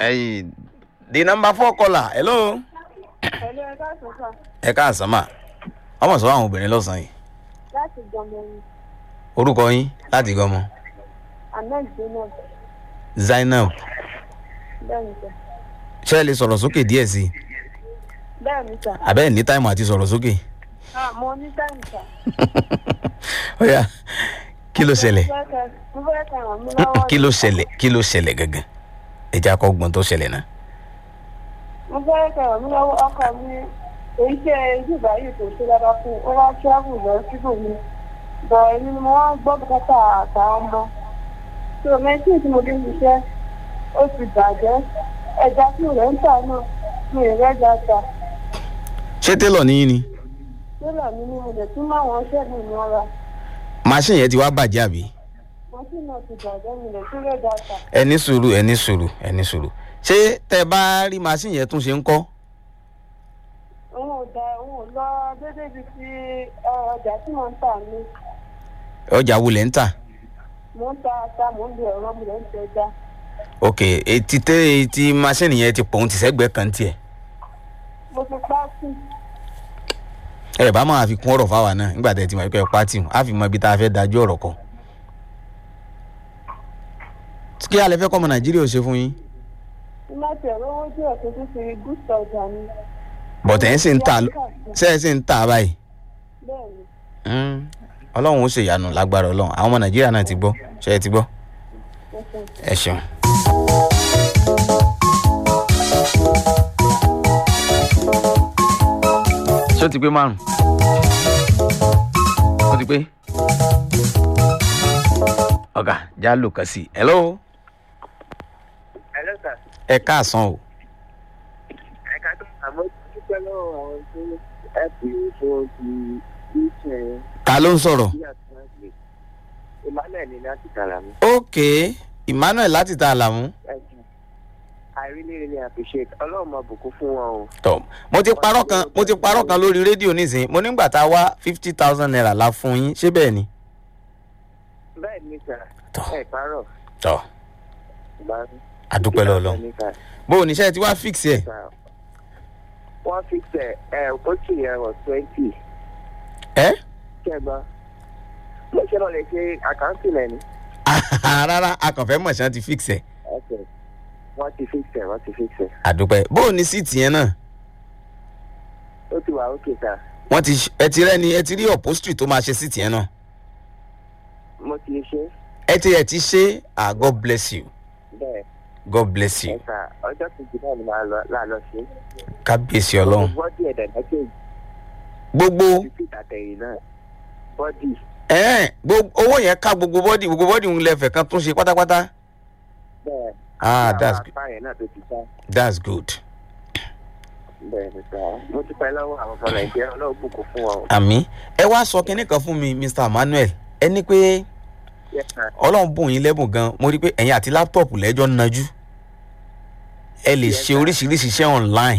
ẹyìn the number four caller hello. Pẹ̀lú ẹ̀ka àtúnṣà ẹ káàsán mà ọmọ sọ àwọn obìnrin lọ́sàn-án yìí láti gbọmọrin orúkọ yín láti gọmọ Ahmed Zainab zainab bẹ́ẹ̀ni sà. ṣé ẹ lè sọ̀rọ̀ sókè díẹ̀ sí i Bẹ́ẹ̀ni sà. àbẹ́ ẹ̀ ní táìmù àti sọ̀rọ̀ sókè Ah, mo ní táìmù sà. ó yá kí ló ṣẹlẹ̀ Mo fẹ́ kẹ́ mo fẹ́ kẹ́ ràn mí lọ́wọ́. kí ló ṣẹlẹ̀ kí ló ṣẹlẹ̀ gangan ẹ jẹ́ akọ́ gbọ́n tó ṣẹlẹ̀ náà Mo fẹ́ kẹ́ ràn mí lọ́wọ́ ọkọ mi. Èyí ṣe ìjìbá yìí kò ṣe dáadáa fún un. Ó wá travel lọ síbò mi. Bọ̀ èmi ni mo wá ń gbọ́ bùkátà àtàwọn ọmọ. Tí o mẹ́tí tí mo dé ṣiṣẹ́, ó ti bàjẹ́. Ẹja tí rẹ̀ ń tà náà, mi ì rẹ́jà tà. ṣé télọ̀ níyìn ni Sílẹ̀ mi ni mo lè tún máa wọn ṣẹ́gun ìmọ̀ra. machine yẹn ti wá bàjẹ́ àbí Mọ́tì náà ti bàjẹ́ mi lè tún rẹ́jà tà. ẹ ní sùúrù ẹ ní sùúrù ẹ ní sùúrù ṣé tẹ bá rí machine yẹn tún ṣe ń kọ́ òun ò da òun ò lọ déédéé bíi ti ọjà tí mò ń tà ní ọjà wo lẹ̀ ń tà mò ń ta ata mò ń lo ẹ̀rọ mo lè ń tẹ ẹja ok etí tẹ etí machine yẹn ti pòun ti sẹ́gbẹ̀ẹ́ kan tiẹ̀ mo ti pa sí ẹ bá máa fi kún ọ̀rọ̀ fáwa náà nígbà tẹ́ ti mọ̀ pé ẹ pátì á fi mọ ibi tá a fẹ́ dájú ọ̀rọ̀ kọ. kí alẹ́ fẹ́ kọ́ ọmọ nàìjíríà ò ṣe fún yín nígbà tí ẹ̀rọ owó díẹ̀ tó tún fi gúúsù ọjà ni bọ̀tẹ̀ ẹ̀ sì ń tà ṣe ẹ̀ sì ń tà báyìí. bẹ́ẹ̀ ni Mm, ọlọ́run ó ṣèyanu lágbára ọlọ́run àwọn ọmọ nàìjíríà náà ti gbọ́ ṣe ẹ ti gbọ́ mo ṣe ẹ ṣeun. ṣé ó ti pé márùn ó ti pé ọ̀gá já lò kàn sí i hello Hello sir. ẹ káàsán o Ẹ̀ka tó àmọ́ dúpẹ́ lọ́wọ́ àwọn tó ẹ̀pù fún ti iṣẹ́ ta ló ń sọ̀rọ̀ bí àtúnṣe. Emmanuel ní láti tààrà mi. ok emmanuel láti ta àlàmú Ẹ̀jẹ̀. I really really appreciate ọlọ́run máa bùkún fún wọn o. tọ mo ti parọ́ kan mo ti parọ́ kan lórí rédíò nísìnyí mo nígbà tá a wá fifty thousand naira la fún yín ṣé bẹ́ẹ̀ ni. Bẹ́ẹ̀ ni sà. Tọ́. Ẹ parọ́. tọ Ìgbà àdúpẹ́ lọ́lọ́ bó o níṣẹ́ ti wá fix ẹ̀ Wọ́n fi tẹ̀ ẹ̀ ó sì yẹ wọ̀ twenty. ẹ́ Kẹ́gbọ́n. Mo ṣe lọ lè ṣe àkáǹtì rẹ̀ ni. rárá a kàn fẹ́ mọ̀ ṣáà ti fix ẹ̀ Okay. Wọ́n ti fix ẹ̀ wọ́n ti fix ẹ̀. àdúpẹ́ bó o ní síìtì yẹn náà Ó ti wà ókè sà. wọ́n ti ẹ ti rẹ́ni ẹ ti rí upholstery tó máa ṣe síìtì yẹn náà Mo ti ṣe ẹ ti ẹ ti ṣe ah god bless you bẹ́ẹ̀. god bless you ẹ̀ka ọjọ́ kejì náà ni màá lọ láàlọ́ sí. kábíyèsí ọlọ́run bọ́dì ẹ̀dẹ̀ mẹ́kẹ́jì gbogbo títí àtẹ̀yìn náà bọ́dì ẹ̀ẹ́n gbogbo owó yẹn ká gbogbo bọ́dì gbogbo bọ́dì ń lẹ́fẹ̀ẹ́ kan tún ṣe pátápátá bẹ́ẹ̀ ah àwọn that's good apá yẹn náà tó ti sá that's good bẹ́ẹ̀ ni sá mo ti pẹ́ lọ́wọ́ àwọn ọmọ nàìjíríà ọlọ́run bùkún fún wọn. àmì ẹ wá sọ kinní kan fún mi mr emmanuel ẹ ní pé Yes, sir. ọlọ́run bùn yín lẹ́bùn gan mo rí i pé ẹ̀yin àti láptọ̀pù lẹ́jọ́ ń najú ẹ lè Yes, ṣe sir. oríṣiríṣi iṣẹ́ online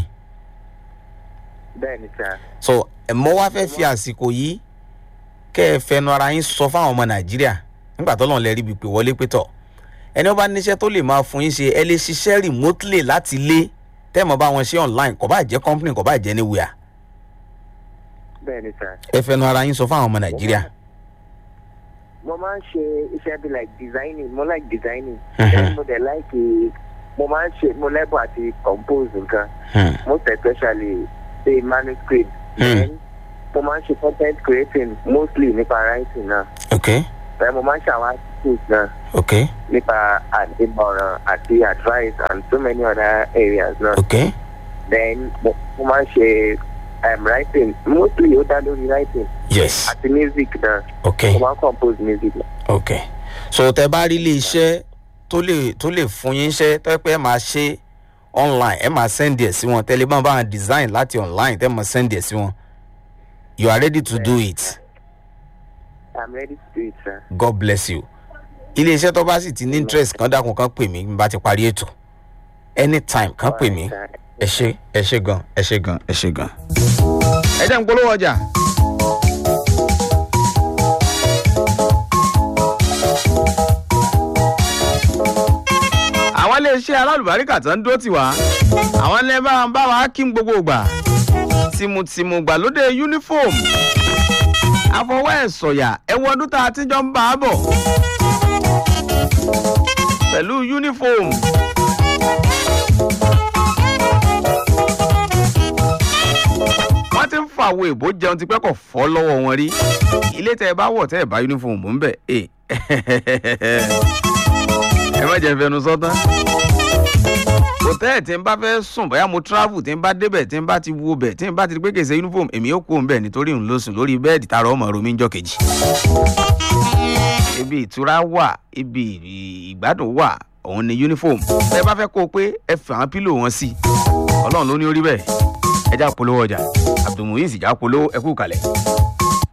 bẹ́ẹ̀ ni sá so ẹ mọ wá fẹ́ fi àsìkò yìí kẹ́ ẹ fẹnu ara yín sọ fáwọn ọmọ nàìjíríà nígbà tó lọ́n lẹ rí ibi pé wọlé pé tọ̀ ẹni wọ́n bá níṣẹ́ tó lè máa fún yín ṣe ẹ lè ṣiṣẹ́ remotely láti ilé tẹ́ẹ̀mọ́ bá wọn ṣe online kò bá jẹ́ company kò bá jẹ́ anywhere bẹ́ẹ̀ ni sá. ẹ fẹnu ara yín sọ fáwọn ọmọ nàìjíríà. mo máa ń ṣe iṣẹ́ bí like designing mo like designing Mhm. then mo dẹ̀ like eh, mo máa ń ṣe mo lẹ́bùn àti compose nǹkan Hmm. most especially say manuscript Hmm. then mo máa ń ṣe content creating mostly nípa writing náà ok then mo máa ń ṣe àwọn articles náà. ok nípa ìmọ̀ràn àti advice and so many other areas náà. ok then mo mo máa ń ṣe um, writing mostly ó dá lórí writing yes àti music náà ok mo máa ń compose music náà. ok so tẹ bá rí ilé iṣẹ́ tó lè tó lè fún yín iṣẹ́ tó yẹ pé ẹ máa ṣe online ẹ máa send ẹ̀ sí wọn tẹ́lẹ̀ bá wọn design láti online tẹ́ máa send ẹ̀ sí wọn you are ready to do it i'm ready to do it sir. god bless you ilé iṣẹ́ tó bá sì ti ní interest kan dákun kan pè mí bí n bá ti parí ètò anytime kan pè mí ẹ ṣe ẹ ṣe gan ẹ ṣe gan ẹ ṣe gan. ẹ jẹ́ n polówó ọjà. àwọn àwọn iléeṣẹ́ alálùbáríkà tó ń dó tiwa àwọn ilé bá ń bá wa kí n gbogbo ìgbà tìmùtìmù gbàlódé uniform àfọwọ́ ẹ̀ sọ̀yà ẹ̀wọ̀n ọdún tá a ti jọ ń bá a bọ̀ pẹ̀lú uniform. wọ́n ti ń fa àwọn èbó jẹun ti pẹ́ kọ̀ fọ́ lọ́wọ́ wọn rí ilé tẹ́ ẹ bá wọ̀ tẹ́ ẹ bá uniform ń bẹ̀ ẹ ẹ má jẹ́ fẹnu sọ́tán hòtẹ́ẹ̀ tí n bá fẹ́ sùn bóyá mo travel tí n bá débẹ̀ tí n bá ti wo bẹ̀ tí n bá ti gbé kèsè uniform èmi yóò kó n bẹ̀ nítorí n ló sùn lórí bẹ́ẹ̀dì tààrọ̀ ọmọ romi ń jọ kejì. ibi ìtura wà ibi ìgbádùn wà òun ni uniform tẹ́ ẹ bá fẹ́ kó o pé ẹ fẹ́ àwọn pílò wọn sí ọlọ́run ló ní orí bẹ́ẹ̀ ẹ já polówó ọjà abdulmuyiz ìjà polówó ẹ kú kalẹ̀.